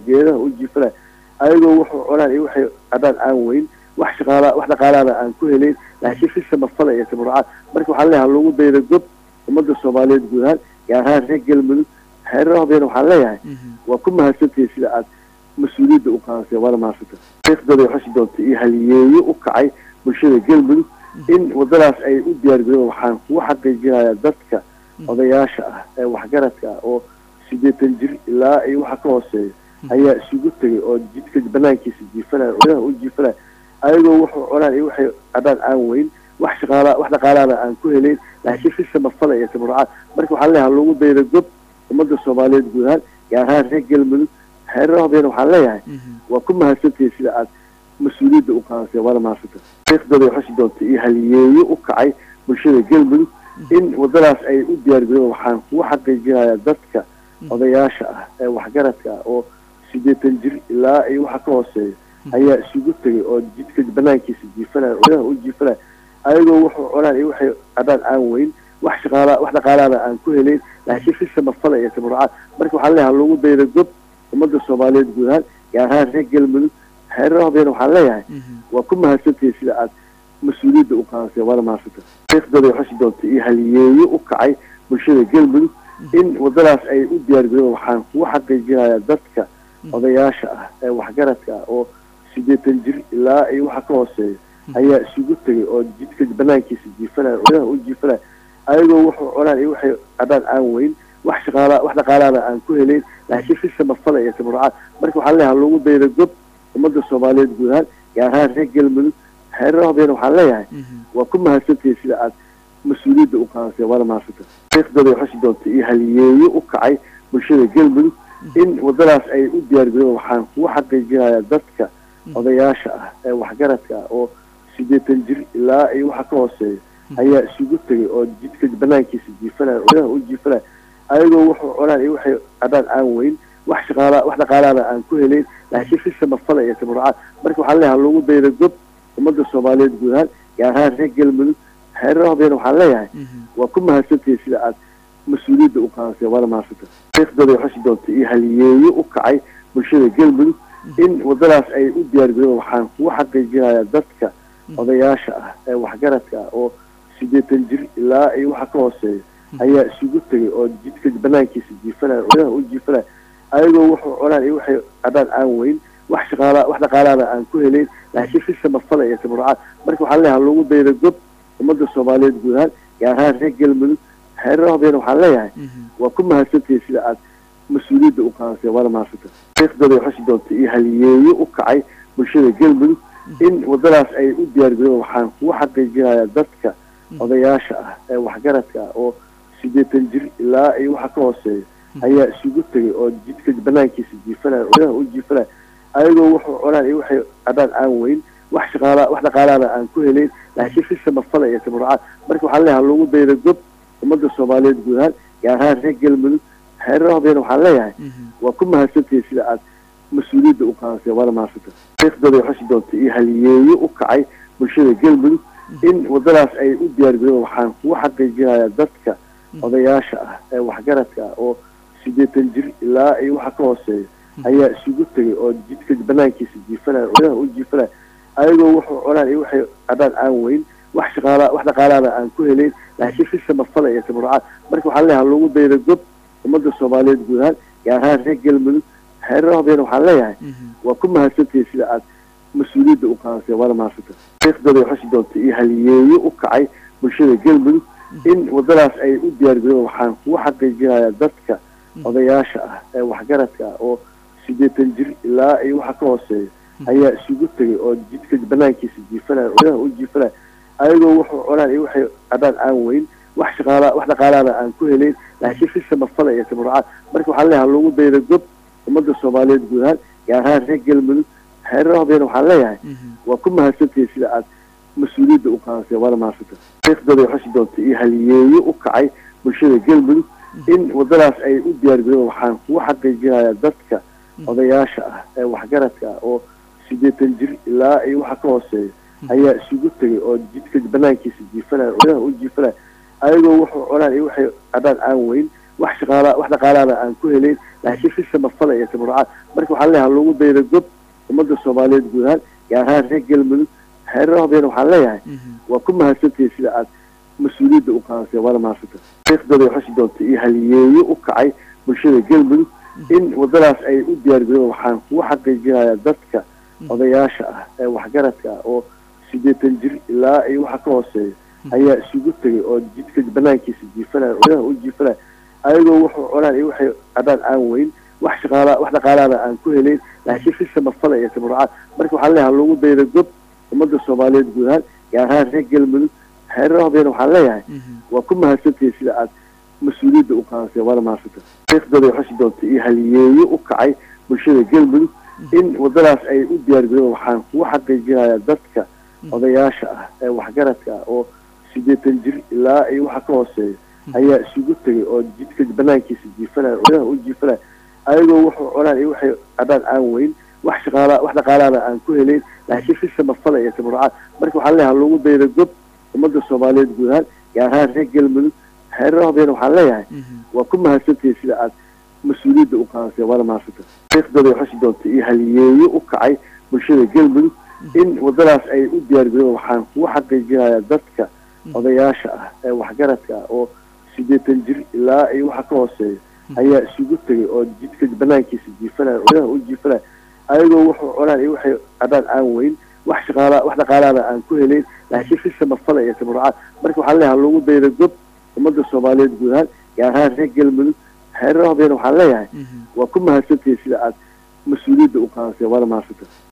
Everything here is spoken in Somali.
geedaha u jiifana ayagoo wuxuu cunaan iyo waxay cadaan aan weyn wax shaqaala wax dhaqaalaana aan ku helayn laakiin si samafala iyo tabarucaad marka waxaan leeyahay lagu dayda gob ummadda soomaaliyeed guud ahaan gaar ahaan reer galmudug xeerahoodeena waxaan leeyahay waa ku mahadsantihi sida aad mas-uuliyadda u qaadatay waana mahadsanta taariikhdooda ay xusi doonta iyo haliyeeyo u kacay bulshada galmudug in waddadaas ay u diyaargareen waxaan kugu xaqiijinayaa dadka odayaasha ah ee waxgaradka ah oo siddeetan jir ilaa iyo waxa ka hooseeya ayaa isugu tegay oo jidka banaankiisa jiifanaya odaha u jiifanaya ayagoo wuxuu cunaan iyo waxay cadaan aan weyn wax shaqaala wax dhaqaalaana aan ku helayn laakiin si samafala iyo tabarucaad marka waxaan leeyahay lagu dayda gob ummadda soomaaliyeed guud ahaan gaar ahaan reer galmudug xeerahoodeena waxaan leeyahay waa ku mahadsantihi sida aad mas-uuliyadda u qaadatay waana mahadsanta taariikhdooda ay xusi doonta iyo haliyeeyo u kacay bulshada galmudug in waddadaas ay u diyaargareen waxaan kugu xaqiijinayaa dadka odayaasha ah ee waxgaradka ah oo siddeetan jir ilaa iyo waxa ka hooseeya ayaa isugu tegay oo jidka banaankiisa jiifanaya odaha u jiifanaya ayagoo wuxuu cunaan iyo waxay cadaan aan weyn wax shaqaala wax dhaqaalaana aan ku helayn laakiin si samafala iyo tabarucaad marka waxaan leeyahay lagu dayda gob ummadda soomaaliyeed guud ahaan gaar ahaan reer galmudug xeerahoodeena waxaan leeyahay waa ku mahadsantihi sida aad mas-uuliyadda u qaadatay waana mahadsanta taariikhdooda ay xusi doonta iyo haliyeeyo u kacay bulshada galmudug in waddadaas ay u diyaargareen waxaan kugu xaqiijinayaa dadka odayaasha ah ee waxgaradka ah oo siddeetan jir ilaa iyo waxa ka hooseeya ayaa isugu tegay oo jidka banaankiisa jiifanaya odaha u jiifanaya ayagoo wuxuu cunaan iyo waxay cadaan aan weyn wax shaqaala wax dhaqaalaana aan ku helayn laakiin si samafala iyo tabarucaad marka waxaan leeyahay lagu dayda gob ummadda soomaaliyeed guud ahaan gaar ahaan reer galmudug xeerahoodeena waxaan leeyahay waa ku mahadsantihi sida aad mas-uuliyadda u qaadatay waana mahadsanta taariikhdooda ay xusi doonta iyo haliyeeyo u kacay bulshada galmudug in waddadaas ay u diyaargareen waxaan kugu xaqiijinayaa dadka odayaasha ah ee waxgaradka ah oo siddeetan jir ilaa iyo waxa ka hooseeya ayaa isugu tegay oo jidka banaankiisa jiifanaya odaha u jiifanaya ayagoo wuxuu cunaan iyo waxay cadaan aan weyn wax shaqaala wax dhaqaalaana aan ku helayn laakiin si samafala iyo tabarucaad marka waxaan leeyahay lagu dayda gob ummadda soomaaliyeed guud ahaan gaar ahaan reer galmudug xeerahoodeena waxaan leeyahay waa ku mahadsantihi sida aad mas-uuliyadda u qaadatay waana mahadsanta taariikhdooda ay xusi doonta iyo haliyeeyo u kacay bulshada galmudug in waddadaas ay u diyaargareen waxaan kugu xaqiijinayaa dadka odayaasha ah ee waxgaradka ah oo siddeetan jir ilaa iyo waxa ka hooseeya ayaa isugu tegay oo jidka banaankiisa jiifanaya odaha u jiifanaya ayagoo wuxuu cunaan iyo waxay cadaan aan weyn wax shaqaala wax dhaqaalaana aan ku helayn laakiin si samafala iyo tabarucaad marka waxaan leeyahay lagu dayda gob ummadda soomaaliyeed guud ahaan gaar ahaan reer galmudug xeerahoodeena waxaan leeyahay waa ku mahadsantihi sida aad mas-uuliyadda u qaadatay waana mahadsanta taariikhdooda ay xusi doonta iyo haliyeeyo u kacay bulshada galmudug in waddadaas ay u diyaargareen waxaan kugu xaqiijinayaa dadka odayaasha ah ee waxgaradka ah oo siddeetan jir ilaa iyo waxa ka hooseeya ayaa isugu tegay oo jidka banaankiisa jiifanaya odaha u jiifanaya ayagoo wuxuu cunaan iyo waxay cadaan aan weyn wax shaqaala wax dhaqaalaana aan ku helayn laakiin si samafala iyo tabarucaad marka waxaan leeyahay lagu dayda gob ummadda soomaaliyeed guud ahaan gaar ahaan reer galmudug xeerahoodeena waxaan leeyahay waa ku mahadsantihi sida aad mas-uuliyadda u qaadatay waana mahadsanta taariikhdooda ay xusi doonta iyo haliyeeyo u kacay bulshada galmudug in waddadaas ay u diyaargareen waxaan kugu xaqiijinayaa dadka odayaasha ah ee waxgaradka ah oo siddeetan jir ilaa iyo waxa ka hooseeya ayaa isugu tegay oo jidka banaankiisa jiifanaya odaha u jiifanaya ayagoo wuxuu cunaan iyo waxay cadaan aan weyn wax shaqaala wax dhaqaalaana aan ku helayn laakiin si samafala iyo tabarucaad marka waxaan leeyahay lagu dayda gob ummadda soomaaliyeed guud ahaan gaar ahaan reer galmudug xeerahoodeena waxaan leeyahay waa ku mahadsantihi sida aad mas-uuliyadda u qaadatay waana mahadsanta taariikhdooda ay xusi doonta iyo haliyeeyo u kacay bulshada galmudug in waddadaas ay u diyaargareen waxaan kugu xaqiijinayaa dadka odayaasha ah ee waxgaradka ah oo siddeetan jir ilaa iyo waxa ka hooseeya ayaa isugu tegay oo jidka banaankiisa jiifanaya odaha u jiifanaya ayagoo wuxuu cunaan iyo waxay cadaan aan weyn wax shaqaala wax dhaqaalaana aan ku helayn laakiin si samafala iyo tabarucaad marka waxaan leeyahay lagu dayda gob ummadda soomaaliyeed guud ahaan gaar ahaan reer galmudug xeerahoodeena waxaan leeyahay waa ku mahadsantihi sida aad mas-uuliyadda u qaadatay waana mahadsanta taariikhdooda ay xusi doonta iyo haliyeeyo u kacay bulshada galmudug in waddadaas ay u diyaargareen waxaan kugu xaqiijinayaa dadka odayaasha ah ee waxgaradka ah oo siddeetan jir ilaa iyo waxa ka hooseeya ayaa isugu tegay oo jidka banaankiisa jiifanaya odaha u jiifanaya ayagoo wuxuu cunaan iyo waxay cadaan aan weyn wax shaqaala wax dhaqaalaana aan ku helayn laakiin si samafala iyo tabarucaad marka waxaan leeyahay lagu daydo gob ummadda soomaaliyeed guud ahaan gaar ahaan reer galmudug xeerar hobyana waxaan leeyahay waa ku mahadsantihiin sida aad mas-uuliyadda u qaadateen waana mahadsanta taariikhdooda ay xusi doonta iyo haliyeeyo u kacay bulshada galmudug in waddadaas ay u diyaargarooben waxaan kugu xaqiijinayaa dadka odayaasha ah ee waxgaradka ah oo siddeetan jir ilaa iyo waxa ka hooseeya ayaa isugu tegay oo jidka banaankiisa jiifanaya odaha u jiifanaya ayagoo wuxuu cunaan iyo waxay cadaan aan weyn wax shaqaala wax dhaqaalaana aan ku helayn laakiin si samafala iyo tabarucaad marka waxaan leeyahay lagu daydo gob ummadda soomaaliyeed guud ahaan gaar ahaan reer galmudug xeerar hobyana waxaan leeyahay waa ku mahadsantihiin sida aad mas-uuliyadda u qaadateen waana mahadsanta taariikhdooda ay xusi doonta iyo haliyeeyo u kacay bulshada galmudug in waddadaas ay u diyaargarooben waxaan kugu xaqiijinayaa dadka odayaasha ah ee waxgaradka ah oo siddeetan jir ilaa iyo waxa ka hooseeya ayaa isugu tegay oo jidka banaankiisa jiifanaya odaha u jiifanaya ayagoo wuxuu cunaan iyo waxay cadaan aan weyn wax shaqaala wax dhaqaalaana aan ku helayn laakiin si samafala iyo tabarucaad marka waxaan leeyahay lagu daydo gob ummadda soomaaliyeed guud ahaan gaar ahaan reer galmudug xeerar hobyana waxaan leeyahay waa ku mahadsantihiin sida aad mas-uuliyadda u qaadateen waana mahadsanta taariikhdooda ay xusi doonta iyo haliyeeyo u kacay bulshada galmudug in waddadaas ay u diyaargarooben waxaan kugu xaqiijinayaa dadka odayaasha ah ee waxgaradka ah oo siddeetan jir ilaa iyo waxa ka hooseeya ayaa isugu tegay oo jidka banaankiisa jiifanaya odaha u jiifanaya ayagoo wuxuu cunaan iyo waxay cadaan aan weyn wax shaqaala wax dhaqaalaana aan ku helayn laakiin si samafala iyo tabarucaad marka waxaan leeyahay lagu daydo gob ummadda soomaaliyeed guud ahaan gaar ahaan reer galmudug xeerar hobyana waxaan leeyahay waa ku mahadsantihiin sida aad mas-uuliyadda u qaadateen waana mahadsanta